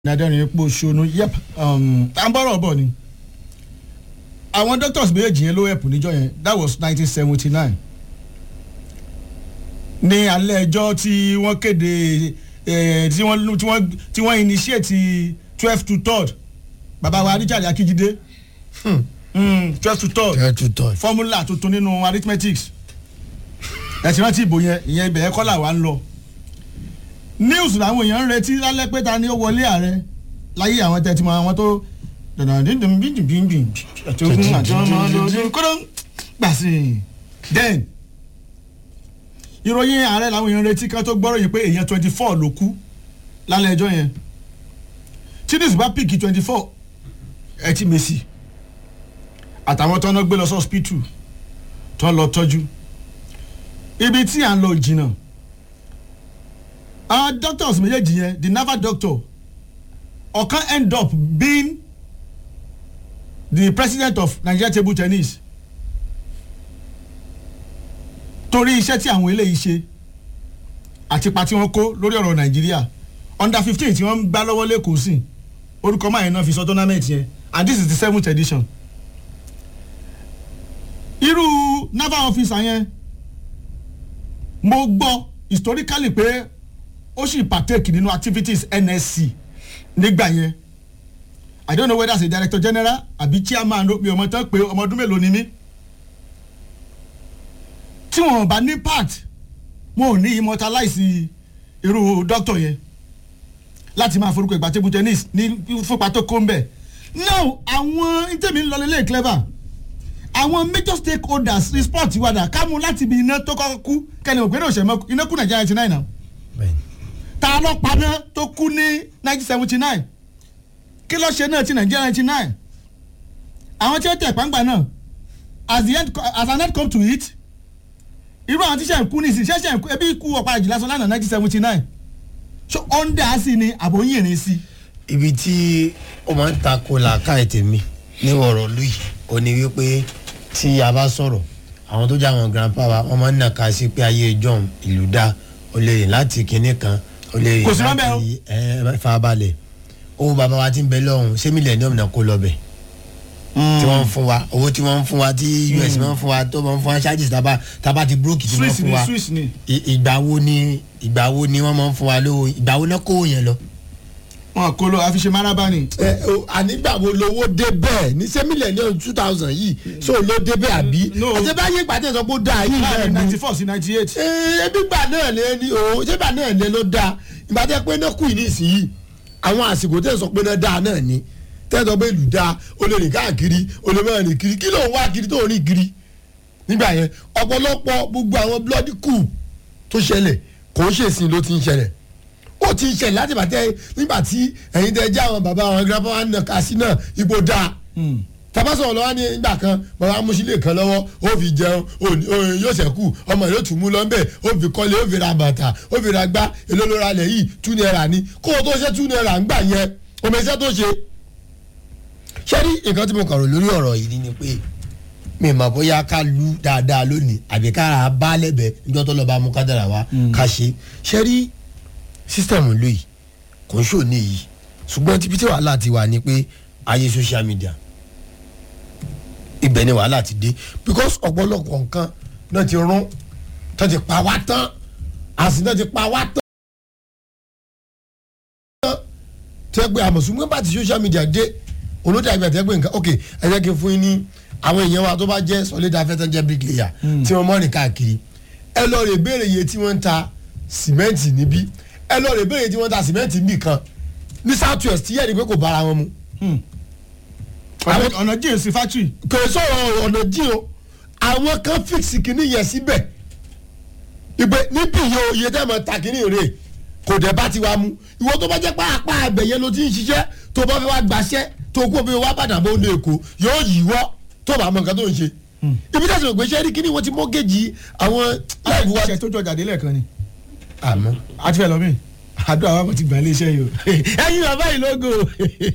nàdẹ́rìn epo ṣonú yep à ń bọ́rọ̀ bọ̀ ni àwọn doctors méjèèjì yẹn ló ẹ̀pù níjọ́ yẹn that was nineteen seventy nine ní alẹ́ ẹjọ́ tí wọ́n kéde tí wọ́n tí wọ́n tí wọ́n initiate twelve to third bàbá wa Richard Akíjídé twelve to third twelve to third formula tuntun nínú arithmetics ẹ̀sìn rántí ìbò yẹn ìyẹn ibẹ̀ yẹn kọ́ là wà ń lọ news làwọn èèyàn ń retí lálẹ́ pé ta ni ó wọlé ààrẹ láyé àwọn tẹ́tí mọ àwọn tó dandandandandandandandan àti ogun àti ọmọ ọdún kọ́dọ̀ gbàsí then ìròyìn ààrẹ làwọn èèyàn ń retí ká tó gbọ́rọ̀ yìí pé èèyàn twenty four ló kú lálẹ́ ẹjọ́ yẹn tí news bá píìkì twenty four ẹ ti mèsì àtàwọn tó ń gbé lọ sí hospital tó ń lọ tọ́jú ibi tí à ń lọ jìnnà àwọn doctors méjèèjì yẹn the naval doctor ọ̀kan end up being the president of Nigeria table tennis torí iṣẹ́ tí àwọn eléyìí ṣe àti ipa tí wọ́n kó lórí ọ̀rọ̀ Nàìjíríà under fifteen tí wọ́n ń gbá lọ́wọ́ lẹ́kọ̀ọ́ sí orúkọ máa yẹn náà fi sọ tournament yẹn and this is the seventh edition irú naval officer yẹn mo gbọ́ historically pé ó sì partake nínú activities NSC nígbà yẹn I don't know whether as a director general àbí chairman mi ò mọ̀ tán pé ọmọ ọdún mélòó ni mí tí wọn bá ní part wọn ò ní immortalize irú doctor yẹn láti máa forúkọ ìgbà table tennis ní fúnpa tó kó ń bẹ̀ now àwọn ntẹ̀mí ń lọ lélẹ̀ clever àwọn major stakeholders ní sport wàdà kámú láti ibi iná tó kọ́kọ́ kú kẹ́ni òpin náà ṣẹ̀mọ́ iná kú nàìjíríà ninety nine náà ta ló paná tó kú ní nineteen seventy nine kí ló ṣe náà ti nàìjíríà ninety nine àwọn tí ó tẹ̀ pàǹgbà náà as the end as an end come to it irú àwọn tíṣà ń kú nísìnyí ṣẹ̀ṣẹ̀ ń kú ebi ikú ọ̀pá àjùlá sọ lánàá nineteen seventy nine so ọ̀ndà sí ni àbóyìnrín sí. ibi tí ó máa ń takò làákàyè tèmi ní ọ̀rọ̀ lùyìí ó ní wípé tí a bá sọ̀rọ̀ àwọn tó jẹ́ àwọn grandpa wa wọ́n máa ń nàka sí pé ayé john ìlú dá o lè rìn láti kinní kan o lè rìn Kò sí lọ́bẹ̀ o. láti ẹ farabalẹ̀ owó bàbá wa ti ń bẹ lọ́hùn ṣé mílíọ̀nù náà kó lọ bẹ̀ tí wọ́n ń fún wa owó tí wọ́n ń fún wa tí us máa ń fún wa tó máa ń fún wa charges tábà tábà ti búrókì tí wọ́n Swiss fún ni wa Swiss ni. I- ìgbà wo ni ìgbà wo ni wọ́n máa ń fún wa lówó ìgbà wo náà kówó yẹn lọ wọn kò lọ àfiṣe maraba ni. ẹ o ànígbà wo lowó dé bẹ́ẹ̀ ní ṣé mílíọ̀nù two thousand yìí so ló dé bẹ́ẹ̀ àbí No. àti báyìí ìpàdé sọ pé ó dáa yìí náà láàrin ni ninety four sí ninety eight. Ee, ebi gbà náà lé ní o ṣé gbà náà lé ló dáa ìbàdí pé náà kù ní ìsinyìí àwọn àsìkò tẹ̀ sọ pé náà dáa náà ni tẹ̀ sọ pé ìlú dáa o lè rìn káàkiri o lè máa rìn kiri kí ló ń wá kiri tó ń rìn kiri nígbà yẹn ọ̀pọ̀lọpọ̀ gbogbo àwọn bloody coup tó ṣẹlẹ̀ kò ń ṣèsìn ló ti ń ṣẹlẹ̀ ó ti ń ṣẹlẹ̀ láti bàtẹ́ nígbà tí ẹ̀yin tẹ́ jẹ́ àwọn bàbá àwọn grandpa wa nà ká sí náà ipò dáa tabasọ̀ lọ́wọ́ ní ìgbà kan bàbá amúsílẹ̀ kan lọ́wọ́ ó fi jẹun ó ní- ó yóò ṣẹ́kù ọmọ yóò tún mú lọ́nbẹ̀ ó fi kọ́lé ó fi ra bàtà ó fi ra gbá èló ló ra lẹ̀ yìí two naira ni kó o tó ṣe two naira ń gbà yẹn ọmọ iṣẹ́ tó ṣe. ṣé rí nǹkan tí mo kàn rò lórí ọ̀rọ̀ yìí ni pé mi ì mọ̀ bóyá ká lu dáadáa lónìí àbí ká ra bá lẹ́bẹ̀ẹ́ níjọ́ tó lọ́ọ́ bá mú kádàrà wá ká ṣe ṣé rí sísítẹ̀mù lóyìí kò ń ṣòní yìí ṣùgbọ́n tíbi tí wàhálà ti wà ni pé ayé social media ibẹ̀ ni wàhálà ti dé because ọ̀pọ̀lọpọ̀ nǹkan náà ti rún tó ti pa wá tán àsìn náà ti pa wá tán. tẹ́ pé àmọ̀sùnmọ́ bá ti social media dé olóde àgbẹ̀ tẹ́ pé nǹkan ok ẹ jẹ́ kí n fún yín ní àwọn èèyàn wa tó bá jẹ́ sọ̀lẹ́dà afẹ́tọ́ jẹ́ bricklayer tí wọ́n mọ́rin káàkiri ẹ lọ rè béèrè iye tí wọ́n ń ta sìmẹ́ǹtì níbí ẹ lọ rè béèrè iye tí wọ́n ń ta sìmẹ́ǹtì níbì kan ní south west tí yẹ́nì pé kò bára wọn mu ọ̀nà- ọ̀nà jíǹsì factory. kò sọ̀rọ̀ ọ̀nà jí o àwọn kan fíksì kìíní yẹn síbẹ̀ ìpè níbí yìí o iye tẹ́ mọ̀ ta kìíní rè kò dẹ̀ bá ti wá mu ìwọ tó bá jẹ́ pé apá abẹ yẹn ló ti ń ṣiṣẹ́ tó bá fẹ́ wá gbaṣẹ́ tó kó fi wá bàdàn bó ní èkó yóò yíwọ́ tó bá mọ nǹkan tó ń ṣe ibi tẹ̀sán ògbé ṣẹ́ rí kìíní wọ́n ti mọ́gẹ́jì àwọn láìpẹ́ wá iṣẹ́ tó jọjà délẹ̀ kan ni. àmọ́ àti fẹ́ lọ mí àdúrà wa mo ti gbà ilé iṣẹ́ yìí o. ẹ̀yin bàbá yìí lógo.